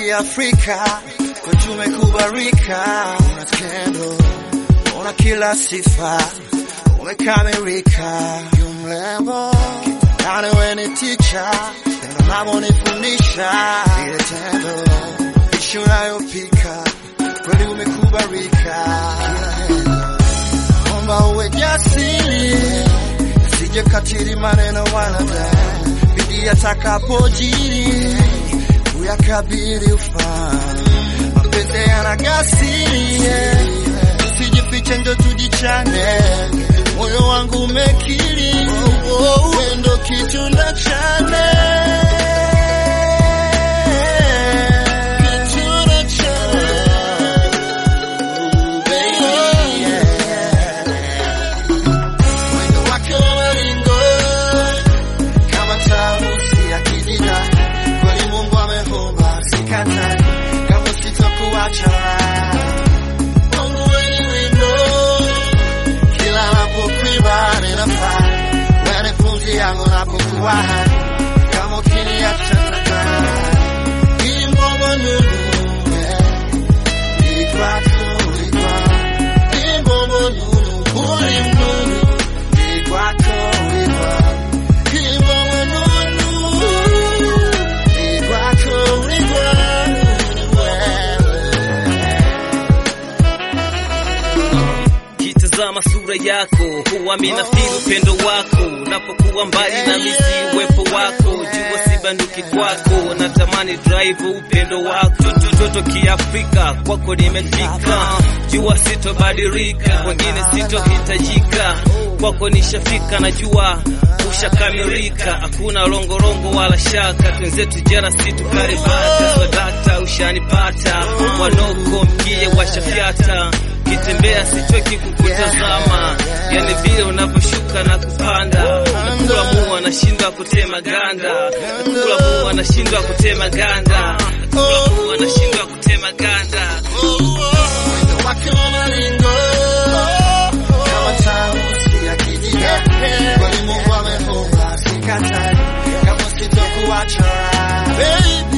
Kiafrika kwetu umekubarika, una skendo, una kila sifa, umekamilika, yu mrembo kitandani, we ni ticha, tendo unavyonifundisha ile tendo, ishi unayopika kweli umekubarika, naomba uwe jasiri, sije katili maneno wanadamu, bidii atakapojiri uyakabili ufanye mapenzi yana gasiri, usijifiche ndo tujichane, moyo wangu umekiri, wewe ndo kitunda chane Kitunda chane. Mwendo wake wa maringo kama tarusi ya kijina, kweli Mungu ameumba, sikatai kama sitokuacha. Mungu wewe ni wimbo, kila napokuimba ninafaa, wewe ni pumzi yangu napokuwa hai, kama ukiniacha nitakaa. Imbomo nuru, eh, ikwako, ikwako. Imbomo nuru, uli mnuru, ikwako, ikwako. Imbomo nuru, ikwako, ikwako, wewe. Kitazama sura yako huwa mina feel upendo wako, unapokuwa mbali na misi uwepo wako, jua sibanduki kwako, natamani drive upendo wako, toto toto kiafrika kwako nimefika, jua sitobadilika, wengine sitohitajika, kwako nishafika, najua ushakamilika, hakuna longorongo wala shaka, twenzetu jana situkaribata, swadakta ushanipata, wanoko mkie washafyata kitembea sichoki kukutazama, yani vile unavyoshuka na kupanda. Nakula mua nashindwa kutema ganda, nakula mua nashindwa kutema ganda, nakula mua nashindwa kutema ganda. Mwendo wake wa maringo kama tausi ya kijina, kweli Mungu ameumba, sikatai kama sitokuacha. Baby,